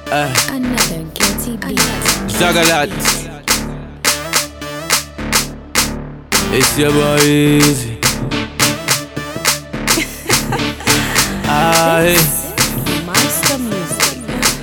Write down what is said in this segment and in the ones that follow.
Uh, Another guilty beat. Zagalat. It's your boy Easy. Aye. Monster music.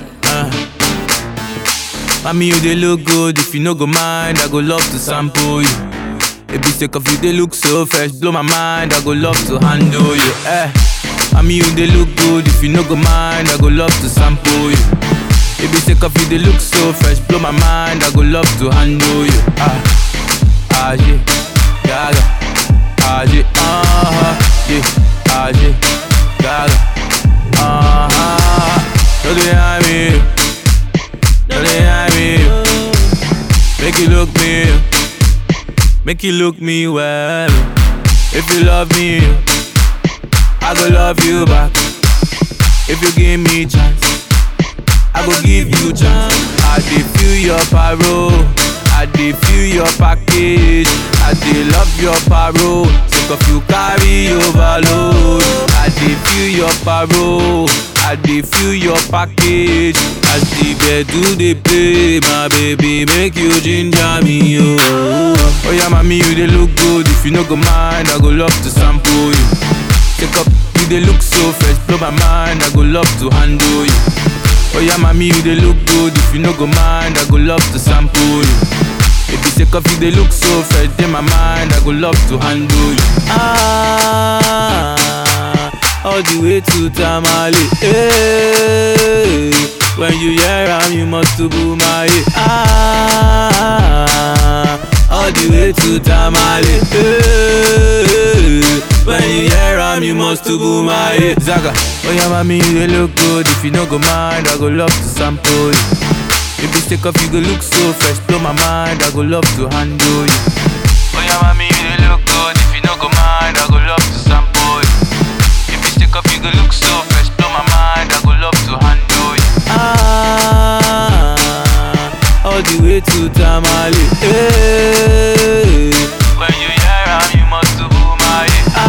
Mommy, you they look good. If you no go mind, I go love to sample you. It be sick of you, they look so fresh. Blow my mind, I go love to handle you. Eh. Mommy, you they look good. If you no go mind, I go love to sample you. It be sick of you, they look so fresh. Blow my mind, I go love to handle you. Ah, ah, yeah, gaga. Ah, yeah, uh-huh, yeah, ah, yeah, gaga. Uh-huh. Don't they hear me? Don't they hear me? Make you look me, make you look me well. If you love me, I go love you back. If you give me chance, I go give you chance. I dey feel your parole, I dey feel your package. I dey love your parole, sick of you carry overload. I dey feel your parole, I dey feel your package. As the bed do dey play, my baby make you ginger me, oh. Oh yeah, mommy you dey look good. If you no go mind, I go love to sample you. Take up, you dey look so fresh, blow my mind. I go love to handle you. Oh yeah, mommy, you dey look good. If you no go mind, I go love to sample you. If you take off, you dey look so fresh, in my mind, I go love to handle you. Ah, all the way to Tamale. Hey, when you hear am, you must to boom my Ah, all the way to Tamale. Hey, when you hear am, you must to boom my Zaga, oh yeah, mommy, you dey look good. If you no go mind, I go love to sample you. If you take off, you go look so fresh, blow my mind. I go love to handle you. Oh yeah, mommy, you dey look good. If you no go mind, I go love to sample you. If you take off, you go look so fresh, blow my mind. I go love to handle you. Ah, all the way to Tamale. Hey, when you hear am, you must to boom my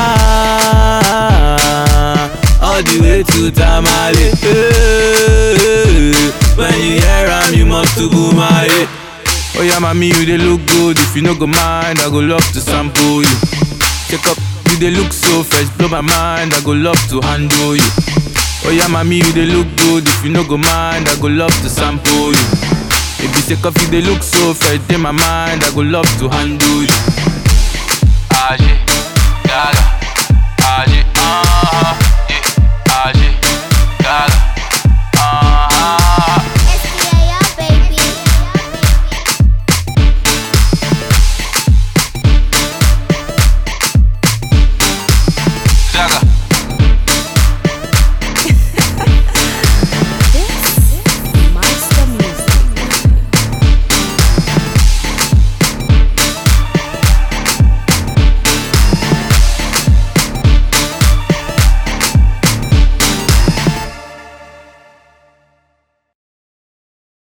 Ah, all the way to Tamale. Hey, when you hear am, you must to boom my Oh yeah, mommy, you dey look good. If you no go mind, I go love to sample you. Check up, you dey look so fresh, blow my mind. I go love to handle you. Oh yeah, mommy, you dey look good. If you no go mind, I go love to sample you. If you take off, you dey look so fresh, in my mind. I go love to handle you. Ah, yeah, gaga.